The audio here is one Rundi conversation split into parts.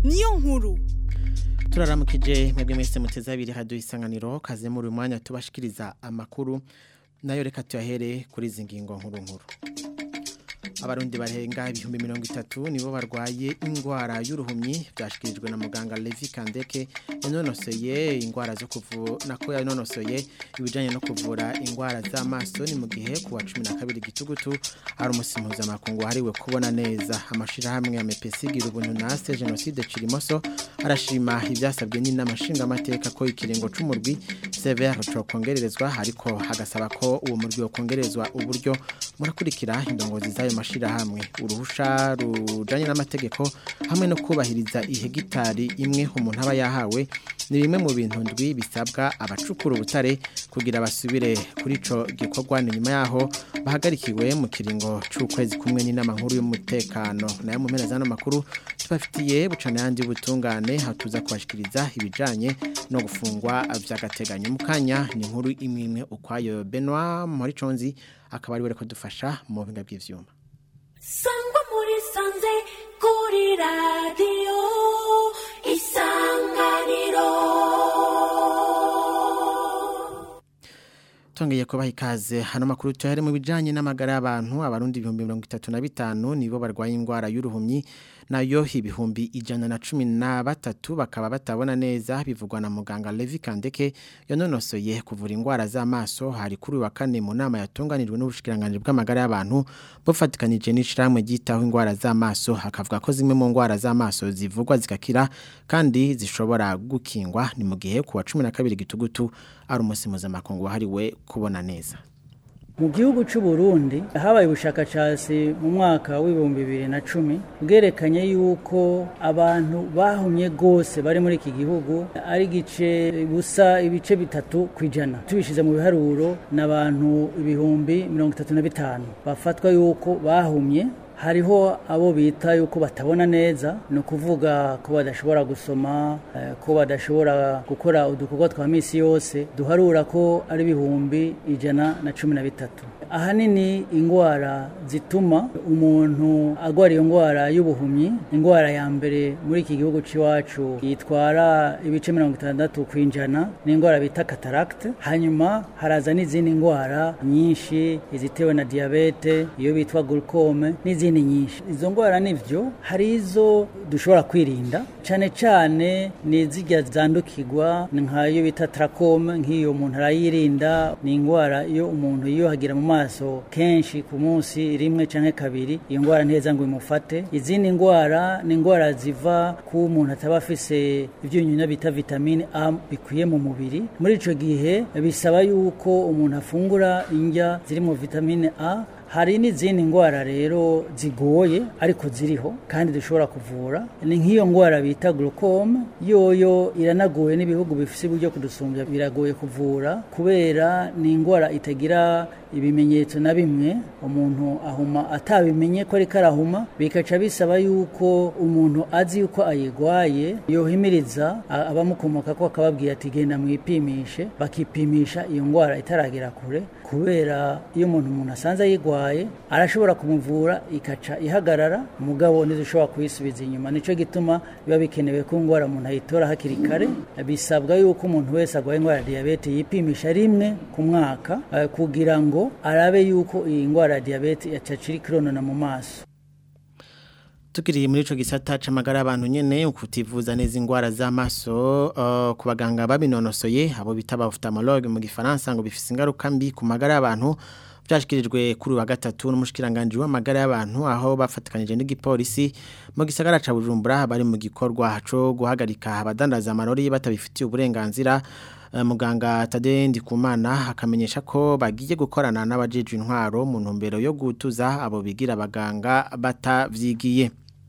niyo nkuru turaramukije mwebwe mwese muteze abiri radio isanganiro kaze muri uyu mwanya tubashikiriza amakuru nayo reka tuyahere kuri izi ngingo nkuru nkuru abarundi barenga ibihumbi mirongo itatu nibo barwaye indwara y'uruhumyi byashyikirijwe na muganga Levi Kandeke yanonosoye indwara zo kuvura nako yanonosoye ibijyanye no kuvura indwara z'amaso ni mu gihe ku wa cumi na kabiri gitugutu ari umunsi mpuzamakungu wahariwe kubona neza amashyirahamwe ya mepesi gira ubuntu nase jenoside kirimoso arashima ibyasabwe n'inama nshingamateka ko ikiringo c'umurwi severe cokongererezwa ariko hagasaba ko uwo murwi wokongerezwa uburyo murakurikira indongozi z'ayo mashirahamwe uruhusha rujanye n'amategeko hamwe no kubahiriza ihegitari imwe umuntu aba yahawe ni bimwe mu bintu ndwi bisabwa abacukura ubutare kugira basubire kuri ico gikorwa ni nyuma yaho bahagarikiwe mu kiringo c'ukwezi kumwe n'inama nkuru y'umutekano nayo mu mpera z'ano makuru tubafitiye bucana yandi butungane hatuza kubashikiriza ibijanye no gufungwa vy'agateganyo mu kanya ni inkuru imwe imwe ukwayo Benoit Moriconzi akaba ari we ko dufasha mu buhinga bw'ivyuma sangwa muri sanze kuri radiyo isanganiro Tongeye kubaha ikaze hano makuru tuhere mu bijanye n'amagara y'abantu abarundi ibihumbi mirongo itatu na bitanu nibo barwaye indwara y'uruhumyi nayo ibihumbi ijana na cumi na batatu bakaba batabona neza bivugwa na muganga Levi Kandeke yanonosoye kuvura indwara z'amaso hari kuri wa kane mu nama yatunganijwe n'ubushikiranganje bw'amagara y'abantu bufatikanije n'ishiramwe ryitaho indwara z'amaso hakavuga ko zimwe mu ndwara z'amaso zivugwa zigakira kandi zishobora gukingwa ni mu gihe ku wa 12 gitugutu ari umunsi mpuzamakungu wahariwe kubona neza mu gihugu cy'u Burundi habaye ubushakashatsi mu mwaka w'ibihumbi bibiri na cumi bwerekanye yuko abantu bahumye rwose bari muri iki gihugu ari igice busa ibice bitatu ku ijana tubishyize mu biharuro n'abantu ibihumbi mirongo itatu na bitanu bafatwa yuko bahumye hariho abo bita yuko batabona neza ni ukuvuga ko badashobora gusoma ko badashobora gukora udukorwa twa minsi yose duharura ko ari ibihumbi ijana na cumi na bitatu ahanini indwara zituma umuntu arwara iyo ndwara y'ubuhumyi indwara ya mbere muri iki gihugu cy'iwacu yitwara ibice mirongo itandatu ku ijana ni indwara bita kataragite hanyuma haraza n'izindi ndwara nyinshi izitewe na diyabete iyo bitwa gurukome n'izindi nyinshi izo ndwara nivyo hari izo dushobora kwirinda cyane cyane ni izijya zandukirwa nk'ayo bita trakome nk'iyo umuntu arayirinda ni indwara iyo umuntu yiyuhagira mu maso kenshi ku munsi rimwe cyangwa kabiri iyo ndwara nteza ngo imufate izindi ndwara ni indwara ziva ku umuntu ataba afise ibyunyunya bita vitamine A bikwiye mu mubiri muri ico gihe bisaba yuko umuntu afungura indya zirimo vitamine A hari n'izindi ndwara rero zigoye ariko ziriho kandi dushobora kuvura ni nk'iyo ndwara bita glaucome yoyo iranagoye n'ibihugu bifite uburyo kudusumbya biragoye kuvura kubera ni indwara itagira ibimenyetso na bimwe umuntu ahuma atabimenye ko ariko arahuma bikaca bisaba yuko umuntu azi yuko ayirwaye yohimiriza abamukomoka ko akababwira ati genda mwipimishe bakipimisha iyo ndwara itaragera kure kubera iyo umuntu umuntu asanze ayirwaye arashobora kumuvura ikaca ihagarara umugabo ntidushobora kuyisubiza inyuma nicyo gituma biba bikenewe ko indwara umuntu ayitora hakiri kare bisabwa yuko umuntu wese arwaye indwara ya diyabete yipimisha rimwe ku mwaka kugira ngo arabe yuko iyi ndwara ya diyabete yacacira ikironona mu maso Tukiri muri ico gisata c'amagara y'abantu nyene ukutivuza neza ingwara z'amaso uh, ku baganga babinonosoye abo bita ba ophthalmologue mu gifaransa ngo bifise ingaruka mbi ku magara y'abantu byashikirijwe kuri wa gatatu n'umushikiranganje w'amagara y'abantu aho bafatikanije n'igipolisi mu gisagara ca Bujumbura bari mu gikorwa co guhagarika abadandaza amarori batabifitiye uburenganzira muganga Tade Ndikumana akamenyesha ko bagiye gukorana n'abajeje intwaro mu ntumbero yo gutuza abo bigira abaganga batavyigiye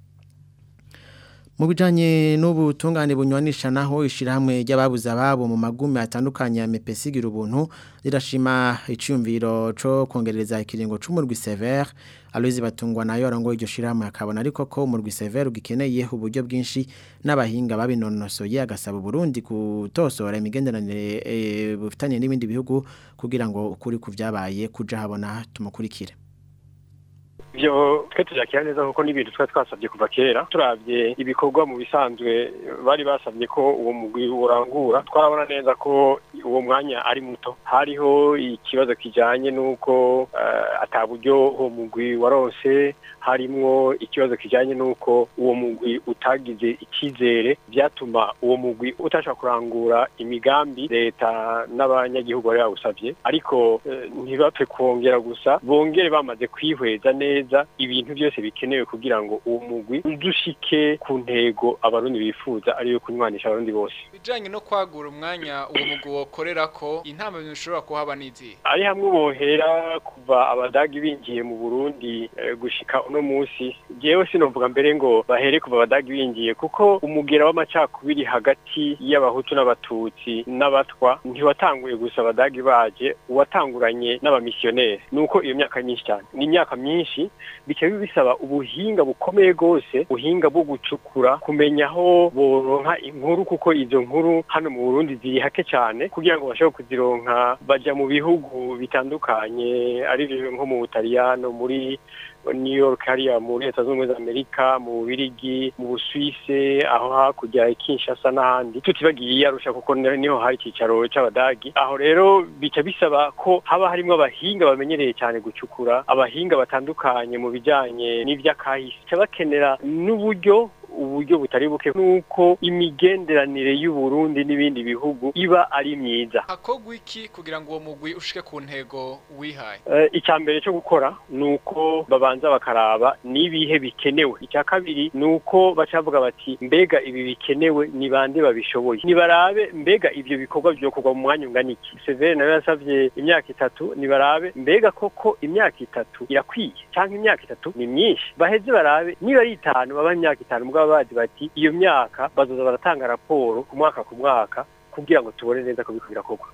mu bijanye n'ubutungane bunywanisha naho ishirahamwe ry'ababuze ababo mu magumi atandukanye ya mepesi gira ubuntu rirashima iciyumviro co kongereza ikiringo c'umurwi severe Aloise batungwa nayo arongoye iryo shirahamwe akabona ariko ko umurwi severe ugikeneye uburyo bwinshi n'abahinga babinonosoye agasaba Burundi kutosora imigenderanire e, bufitanye n'ibindi bihugu kugira ngo ukuri kuvyabaye kuja habona tumukurikire ibyo twe tujakira neza kuko n'ibintu twari twasabye kuva kera turabye ibikorwa mu bisanzwe bari basabye ko uwo mugwi urangura twarabona neza ko uwo mwanya ari muto hariho ikibazo kijanye n'uko uh, ata buryo uwo mugwi waronse harimwo ikibazo kijanye n'uko uwo mugwi utagize icyizere byatuma uwo mugwi utashobora kurangura imigambi leta n'abanyagihugu bari bawusabye ariko uh, ntibapfe kongera gusa bongere bamaze kwihweza neza ibintu byose bikenewe kugira ngo uwo mugwi udushike ku ntego abarundi bifuza ariyo kunywanisha abarundi bose bijanye no kwagura umwanya uwo mugwi wokorera ko intama bishobora kuhaba n'izi ari hamwe bohera kuva abadagi binjiye mu Burundi eh, gushika uno munsi jewe sinovuga mbere ngo bahere kuva abadagi binjiye kuko umugera w'amacakubiri hagati y'abahutu n'abatutsi n'abatwa ntiwatanguye gusa abadagi baje uwatanguranye n'abamisiyoneri nuko iyo myaka myinshi cyane ni imyaka myinshi bikaba bisaba ubuhinga bukomeye rwose ubuhinga bwo gucukura kumenya aho boronka inkuru kuko izo nkuru hano mu Burundi ziri hake cyane kugira ngo bashobore kuzironka baja mu bihugu bitandukanye ari nko mu Butaliyano muri New York hariya mu leta zunze ubumwe za Amerika mu Bubirigi mu Busuwise aho hakurya Kinshasa n'ahandi tutibagiye Arusha kuko niho hari icyicaro c'abadagi aho rero bica bisaba ko haba harimo abahinga bamenyereye cyane gucukura abahinga batandukanye mu bijanye n'ivy'akahise bakenera n'uburyo uburyo butari buke nuko imigenderanire y'u Burundi n'ibindi bihugu iba ari myiza hakogwa iki kugira ngo uwo mugwi ushike ku ntego wihaye uh, icya mbere cyo gukora nuko babanza bakaraba nibihe bikenewe icya kabiri nuko bacavuga bati mbega ibi bikenewe ni bande babishoboye nibarabe mbega ivyo bikorwa byokorwa mu mwanya ungana iki Severe nawe yasavye imyaka itatu nibarabe mbega koko imyaka itatu irakwiye cyangwa imyaka itatu ni myinshi baheze barabe niba ari itanu baba imyaka itanu mugabo bazi bati iyo myaka bazoza baratanga raporo ku mwaka ku mwaka kugira ngo tubone neza ko biko birakorwa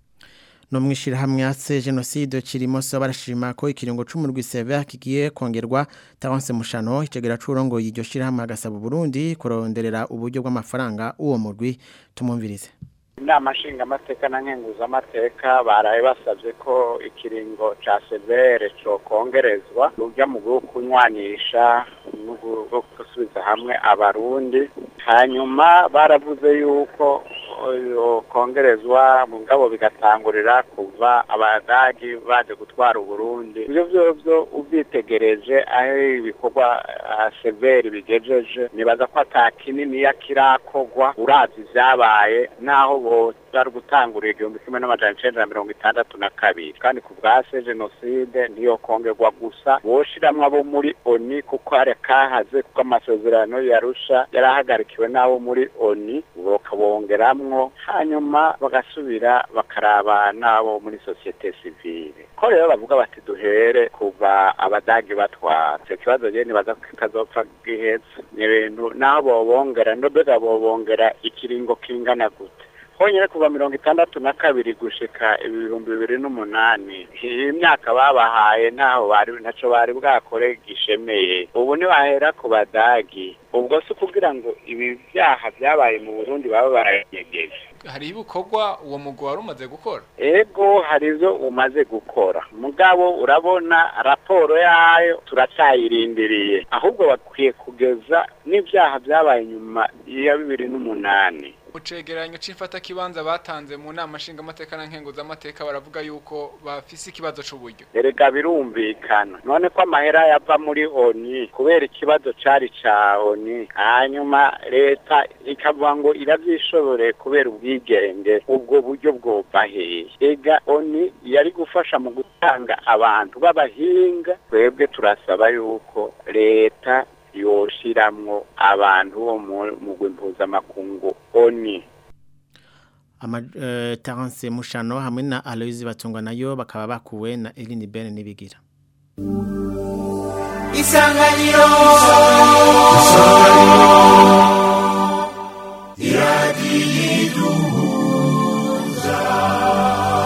no mwishirahamwe ase genocide kirimo so barashima ko ikiringo c'umurwi Sever kigiye kongerwa Taronse Mushano icegera curongo yiryo shirahamwe agasaba Burundi kuronderera uburyo bw'amafaranga uwo murwi tumumvirize inama nshingamateka na nkenguzamateka baraye basabye ko ikiringo ca severe cokongerezwa urya mu bwo kunywanisha no gusubiza hamwe abarundi hanyuma baravuze yuko kongerezwa mu ngabo bigatangurira kuva abadagi baje gutwara uburundi ibyo byovyo ubyitegereje aho ibikorwa severi bigejeje nibaza ko ata kininiya kirakogwa urazi ivyabaye naho bari gutangurira igihumbi kimwe n'amajana icenda na mirongo itandatu na kabiri kandi ku bwase jenoside ntiyokongerwa gusa boshiramwo abo muri oni kuko hari kahaze kuko amasezerano yarusha yari ahagarikiwe n'abo muri oni bakabongeramwo hanyuma bagasubira bakaraba n'abo muri sosiyete sivile ko rero bavuga bati duhere kuva abadagi batwara icyo kibazo rero nibaza ko kitazopfa gihetse ni ibintu naho bobongera nobega bobongera ikiringo kingana gute honyine kuva mirongo itandatu na kabiri gushika ibihumbi bibiri n'umunani iyi myaka babahaye ntaho bari ntaco bari bwakore gishemeye ubu ntibahera ku badagi ubwo si ukugira ngo ibi vyaha vyabaye mu burundi baba barayegeje hari ibikorwa uwo mugwi wari umaze gukora ego hari ivyo umaze gukora mugabo urabona raporo yayo turacyayirindiriye ahubwo bakwiye kugeza n'ivyaha vyabaye nyuma ya bibiri n'umunani mu cegeranyo c'imfatakibanza batanze mu nama nshingamateka na nkenguzamateka baravuga yuko bafise ikibazo c'uburyo erega birumvikana none ko amahera yava muri oni kubera ikibazo cari ca oni hanyuma leta ikavuga ngo iravyishobore kubera ubwigenge ubwo buryo bwova hehe ega oni yari gufasha mu gutanga abantu b'abahinga twebwe turasaba yuko leta yoshiramwo abantu bo mu mpuzamakungu oni ama uh, Terence Mushano hamwe na Aloise Batungwa nayo bakaba bakuwe na Eline Ben nibigira Isanganiro Iradiduza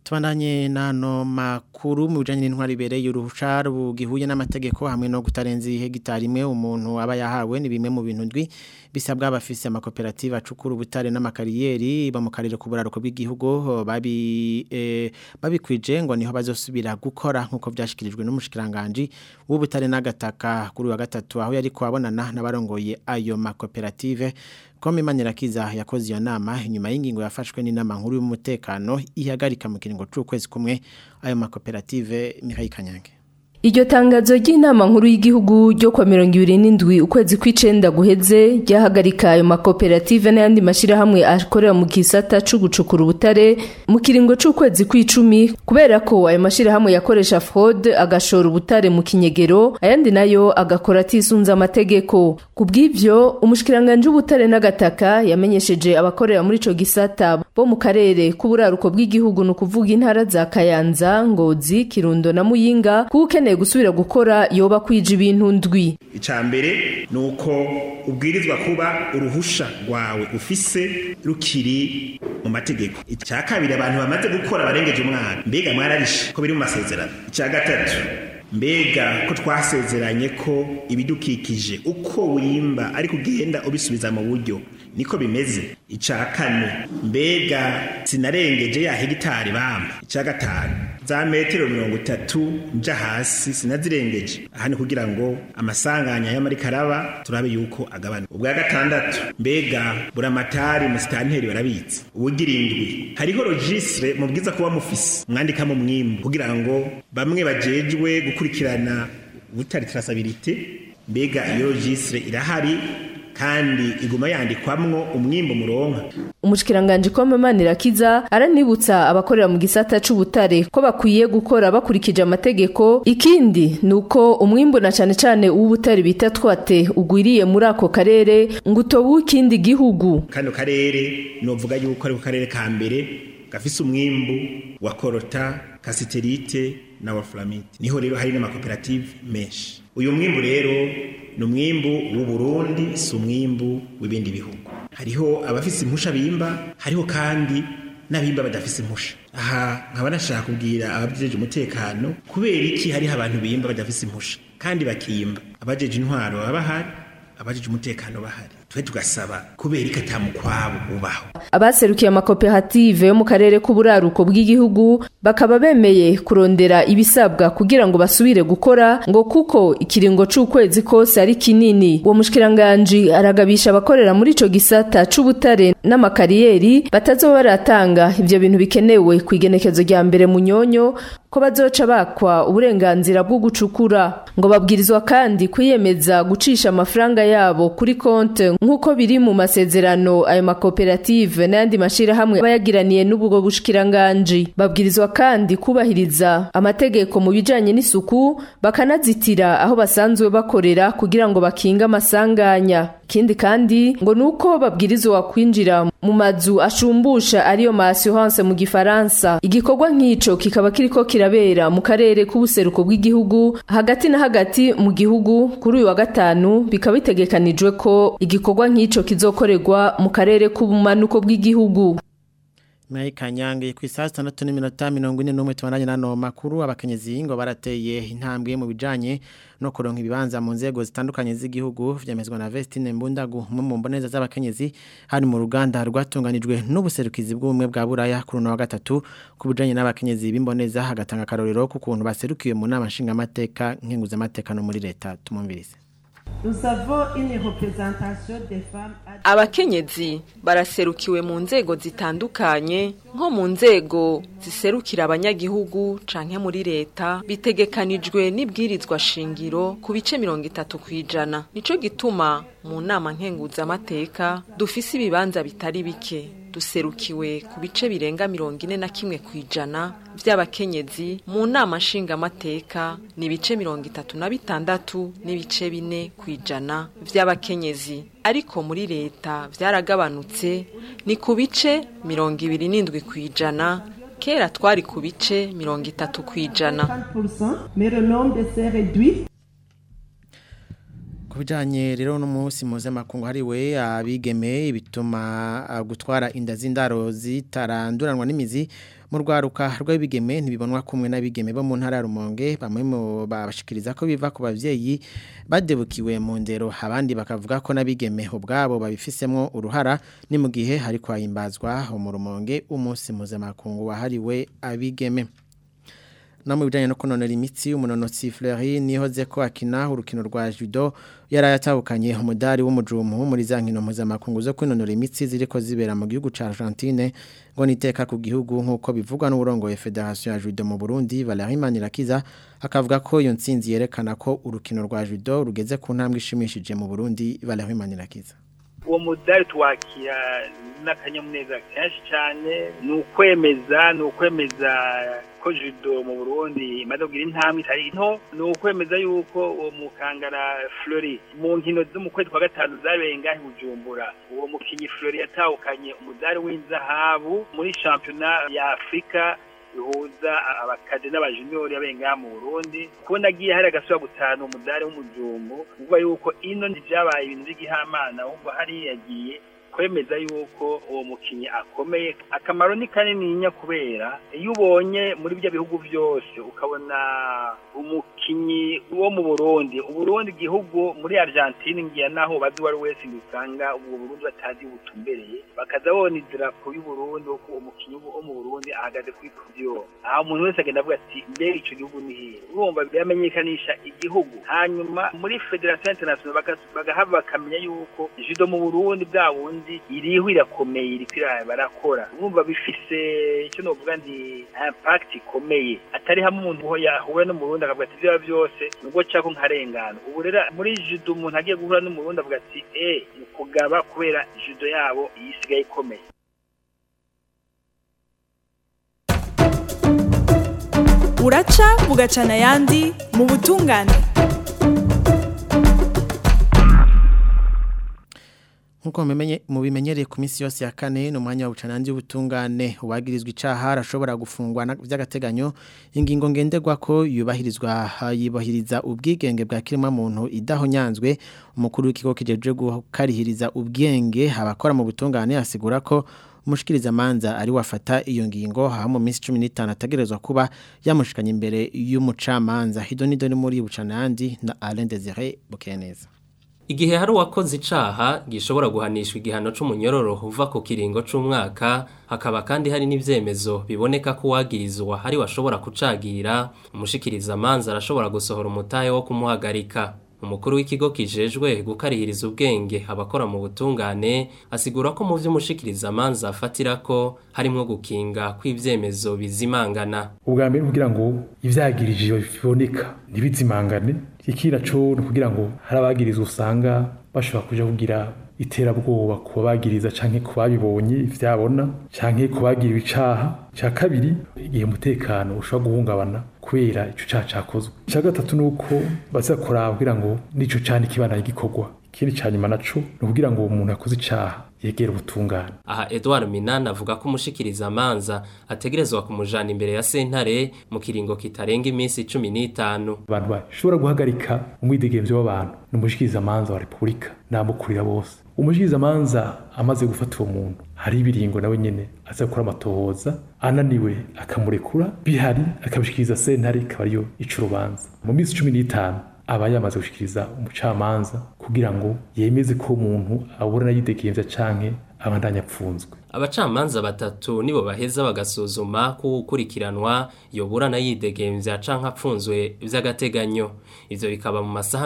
tubandanye nano makuru mu bijanye n'intwari ibereye uruhusha rugihuye n'amategeko hamwe no kutarenza hegitari imwe umuntu aba yahawe ni bimwe mu bintu ndwi bisabwa abafise amakoperative acukura ubutare n'amakariyeri ba mu karere k'uburaruko bw'igihugu babi eh, babikwije ngo niho bazosubira gukora nkuko byashikirijwe n'umushikiranganje w'ubutare n'agataka kuri wa gatatu aho yari kwabonana n'abarongoye ayo makoperative Kome Manirakiza yakoze iyo nama inyuma y'ingingo yafashwe n'inama nkuru y'umutekano ihagarika mu kiringo c'ukwezi kumwe ayo makoperative Mihaye Kanyange Iryo tangazo ry'inama nkuru y'igihugu ryo kwa 27 ukwezi kw'icenda guheze ryahagarika ayo makoperative n'ayandi mashirahamwe akorera mu gisata co gucukura ubutare mu kiringo c'ukwezi kw'icumi kubera ko ayo mashirahamwe yakoresha fraude agashora ubutare mu kinyegero ayandi nayo agakora atisunza amategeko kubw'ivyo umushikiranganje w'ubutare n'agataka yamenyesheje abakorera muri ico gisata bo mu karere k'uburaruko bw'igihugu no kuvuga intara za Kayanza Ngozi Kirundo na Muyinga kuko gusubira gukora yoba kwija ibintu ndwi icambere nuko ubwirizwa kuba uruhusha rwawe ufise rukiri mu mategeko icya kabiri abantu bamaze gukora barengeje umwana mbega mwararishe ko biri mu masezerano icya gatatu mbega ko twasezeranye ko ibidukikije uko wimba ariko ugenda ubisubiza mu buryo niko bimeze icya kane mbega sinarengeje ya hegitari bamba icya gatanu za metero mirongo itatu nja hasi sinazirengeje aha ni kugira ngo amasanganya y'amarikaraba turabe yuko agabana ubwa gatandatu mbega buramatari musitanteri barabitse ubugira indwi hariho registre mubwiza kuba mufise mwandikamo mwimbu kugira ngo bamwe bajejwe gukurikirana ubutari traçabilité mbega iyo registre irahari kandi iguma yandikwamwo umwimbo muronka umushikiranganje ko Manirakiza aranibutsa abakorera mu gisata c'ubutare ko bakwiye gukora bakurikije amategeko ikindi nuko umwimbo na cane cane w'ubutare bita twate ugwiriye muri ako karere ngo utobu ikindi gihugu kano karere novuga yuko ari ku karere ka mbere gafise umwimbu wa korota kasiterite na waflamite niho rero hari n'amakoperative menshi uyu mwimbu rero ni umwimbu w'u Burundi si umwimbu w'ibindi bihugu hariho abafise impusha bimba hariho kandi n'abimba badafise impusha aha nkaba nashaka kubwira abajeje umutekano kubera iki hariho abantu bimba badafise impusha kandi bakimba abajeje intwaro baba bahari abajeje umutekano bahari twe tugasaba kubera iki atamukwabo ubaho abaserukiye amakoperative yo mu karere k'uburaruko bw'igihugu bakaba bemeye kurondera ibisabwa kugira ngo basubire gukora ngo kuko ikiringo c'ukwezi kose ari kinini uwo mushikiranganje aragabisha abakorera muri ico gisata c'ubutare n'amakariyeri batazoba baratanga ivyo bintu bikenewe ku igenekezo rya mbere mu nyonyo ko bazoca bakwa uburenganzira bwo gucukura ngo babwirizwa kandi kwiyemeza gucisha amafaranga yabo kuri konte nk'uko biri mu masezerano ayo makoperative n'ayandi mashirahamwe bayagiraniye n'ubwo bushikiranganje babwirizwa kandi kubahiriza amategeko mu bijanye n'isuku bakanazitira aho basanzwe bakorera kugira ngo bakinge amasanganya ikindi kandi ngo nuko babwirizwa kwinjira mu mazu ashumbusha ariyo ma assurance mu gifaransa igikorwa nk'ico kikaba kiriko kirabera mu karere k'ubuseruko bw'igihugu hagati na hagati mu gihugu kuri uyu wa gatanu bikaba bitegekanijwe ko igikorwa nk'ico kizokorerwa mu karere k'ubumanuko bw'igihugu Mai kanyange ku saa 6:41 tubandanye nano makuru abakenyezi ngo barateye intambwe mu bijanye no kuronka ibibanza mu nzego zitandukanye z'igihugu vyemezwa na Vestine Mbundagu mu mboneza z'abakenyezi hari mu ruganda rwatunganijwe n'ubuserukizi bw'ubumwe bwa Buraya kuri no wa gatatu ku bijanye n'abakenyezi b'imboneza hagatanga karorero ku kuntu baserukiye mu nama nshinga amateka nkenguza amateka no muri leta tumumvirize abakenyezi baraserukiwe mu nzego zitandukanye nko mu nzego ziserukira abanyagihugu canke muri leta bitegekanijwe n'ibwirizwa shingiro ku bice mirongo itatu kw'ijana nico gituma mu nama nkenguzamateka dufise ibibanza bitari bike duserukiwe ku bice birenga mirongo ine na kimwe ku ijana vy'abakenyezi mu nama nshingamateka ni ibice mirongo itatu na bitandatu n'ibice bine ku ijana vy'abakenyezi ariko muri leta vyaragabanutse ni ku bice mirongo ibiri n'indwi ku ijana kera twari ku bice mirongo itatu ku ijana kubijanye rero no munsi mpuzamakungu hariwe abigeme bituma gutwara inda z'indaro zitaranduranwa n'imizi mu rwaruka rw'abigeme ntibibonwa kumwe n'abigeme bo mu ntara ya Rumonge bamwe mu babashikiriza ko biva ku bavyeyi badebukiwe mu ndero abandi bakavuga ko n'abigeme ubwabo babifisemo uruhara ni mu gihe hari kwahimbazwa mu Rumonge umunsi mpuzamakungu wahariwe abigeme no mu bijanye no kunonora imitsi umunonotsi Fleury nihoze ko akina urukino rwa judo yarayatahukanye umudari w'umujumu muri za nkino mpuzamakungu zo kwinonora imitsi ziriko zibera mu gihugu ca Argentine ngo niteka ku gihugu nk'uko bivugwa n'uburongoye Federation ya Judo mu Burundi Valerie Manirakiza akavuga ko iyo ntsinzi yerekana ko urukino rwa judo rugeze ku ntambwe ishimishije mu Burundi Valerie Manirakiza uwo mudari tuwakira n'akanyamuneza kenshi cyane ni ukwemeza ni ukwemeza ko judo mu burundi imaze kugira intambwe itari nto ni ukwemeza yuko uwo mukangara flori mu nkino zo mu kwezi kwa gatanu zabereye ngahe bujumbura uwo mukinyi flori yatahukanye umudari w'inzahabu muri shampiyona ya afurika bihuza abakade n'abajuniori abenga mu Burundi kubona agiye hari agasura gutanu umudari w'umujumbu uvuga yuko ino ntibyabaye ibintu by'igihamana ahubwo hari yagiye kwemeza yuko uwo mukinyi akomeye akamaro ni kanininya kubera iyo ubonye muri bya bihugu byose ukabona umukinyi wo mu Burundi uburundi igihugu muri Argentine ngiye naho bazi wari wese usanga ubwo Burundi batazi butumbereye bakaza bona idarapo y'u Burundi uko umukinyi wo mu Burundi ahagaze kuri podium aho umuntu wese agenda avuga ati mbere ico gihugu ni hehe urumva biramenyekanisha igihugu hanyuma muri Federation International bagahava bakamenya yuko judo mu Burundi bwa bundi iriho irakomeye iriko barakora urumva bifise icyo novuga ndi impact ikomeye atari hamwe umuntu yahuye no mu Burundi akavuga ati ibyo byose nubwo cako nkarengana ubu rero muri judo umuntu agiye guhura no mu Burundi avuga ati eh ni kugaba kubera judo yabo isigaye ikomeye uraca bugacana ayandi mu butungane Nkuko mubimenyereye ku minsi yose ya kane no mwanya wa bucanandi w'ubutungane uwagirizwa icaha arashobora gufungwa by'agateganyo ingingo ngenderwa ko yubahirizwa yibahiriza ubwigenge bwa kirima muntu idahonyanzwe umukuru w'ikigo kijeje gukarihiriza ubwenge abakora mu butungane asigura ko umushikiriza manza ari wafata iyo ngingo ha mu minsi 15 ategerezwa kuba yamushikanye imbere y'umucamanza hidonido ni muri bucanandi na Alain Désiré Bukeneza Igihe hari uwakoze icaha gishobora guhanishwa igihano c'umunyororo uva ku kiringo c'umwaka hakaba kandi hari n'ivyemezo biboneka ko wagirizwa hari washobora kucagira umushikiriza manza arashobora gusohora umutahe wo kumuhagarika umukuru w'ikigo kijejwe gukarihiriza ubwenge abakora mu butungane asigura ko mu vy'umushikiriza manza afatira ko harimwo gukinga kw'ivyemezo bizimangana ubwa mbere kugira ngo ivyagirije biboneka ntibizimangane ikira co no kugira ngo hari abagirizwa usanga bashobora kuja kugira iterabwoba ku bagiriza canke ku babibonye ivyabona canke ku bagira icaha ca kabiri igihe umutekano ushobora guhungabana kubera ico caha cakozwe ca gatatu nuko baza kuraba kugira ngo nico cana ikibana gikorwa ikindi ca nyuma naco ni ukugira ngo uwo muntu yakoze icaha yegera ubutungane aha Edouard Minana avuga ko umushikiriza amanza ategerezwa kumujana imbere ya sentare mu kiringo kitarenga iminsi 15 abantu bashobora guhagarika umwidegemvyo w'abantu n'umushikiriza amanza wa Republika namukurira bose umushikiriza amanza amaze gufata uwo muntu hari ibiringo nawe nyene aza gukora amatohoza ananiwe akamurekura bihari akabishikiriza sentare ikaba ariyo ica urubanza mu minsi 15 aba yamaze gushikiriza umucamanza kugira ngo yemeze ko umuntu aburana yidegemvya canke abandanya apfunzwe abacamanza batatu nibo baheza bagasuzuma ko ukurikiranwa yoburana yidegemvya canke apfunzwe vy'agateganyo ivyo bikaba mu masaha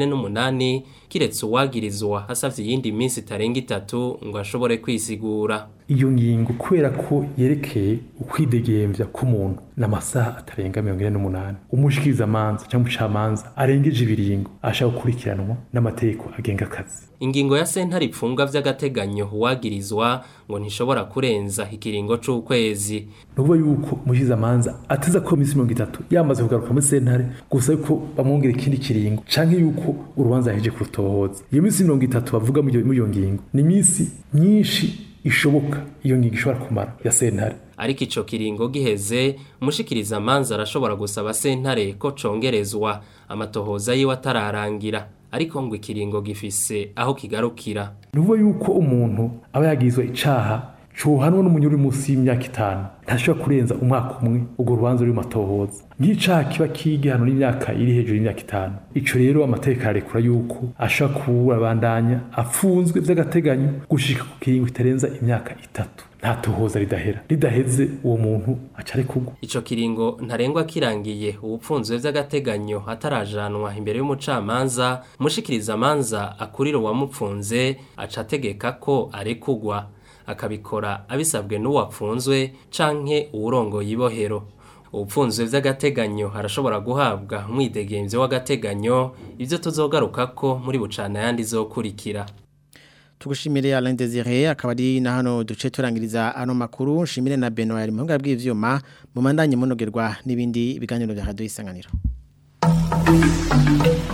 48 kiretse uwagirizwa hasavye iyindi minsi itarenga itatu ngo ashobore kwisigura iyo ngingo kubera ko yerekeye ukwidegemvya k'umuntu n'amasaha atarenga 48 umushikiriza amanza cyangwa umucamanza arengeje ibiringo ashaka gukurikiranwa n'amategeko agenga akazi ingingo ya sentare ipfunga vy'agateganyo uwagirizwa ngo ntishobora kurenza ikiringo c'ukwezi nuvuga yuko umushikiriza amanza ateza ko iminsi 30 yamaze kugaruka muri sentare gusa yuko bamwongera ikindi kiringo canke yuko urubanza yaheje kurutohoza iyo minsi 30 bavuga muri iyo ngingo ni iminsi myinshi ishoboka iyo ngingo ishobora kumara ya sentare ariko ico kiringo giheze umushikiriza amanza arashobora gusaba sentare ko congerezwa amatohoza yiwe atararangira ariko ngo ikiringo gifise aho kigarukira nuvuga yuko umuntu aba yagizwe icaha cohanwa n'umunyuru uri munsi y'imyaka itanu ntashobora kurenza umwaka umwe urwo rubanza ruri mu matohoza nk'icaha kiba kigihano n'imyaka iri hejuru y'imyaka itanu ico rero amategeko ararekura yuko ashobora kubandanya afunzwe vy'agateganyo gushika ku kiringo kitarenza imyaka itatu nta tohoza ridahera ridaheze uwo muntu aca arekurwa Ico kiringo ntarengwa kirangiye ubupfunzwe vy'agateganyo atarajanwa imbere y'umucamanza mushikiriza amanza akurira uwamupfunze aca ategeka ko arekugwa akabikora abisabwe n'uwapfunzwe canke uwurongoye ibohero ubupfunzwe vy'agateganyo arashobora guhabwa umwidegemvyo w'agateganyo ivyo tuzogarukako muri bucana yandi zokurikira tugushimire Alain Desire akaba ari na hano duce turangiriza ano makuru nshimire na Benoit ari mu buhinga bw'ivyuma mu mandanye munogerwa n'ibindi biganiro bya Radio Isanganiro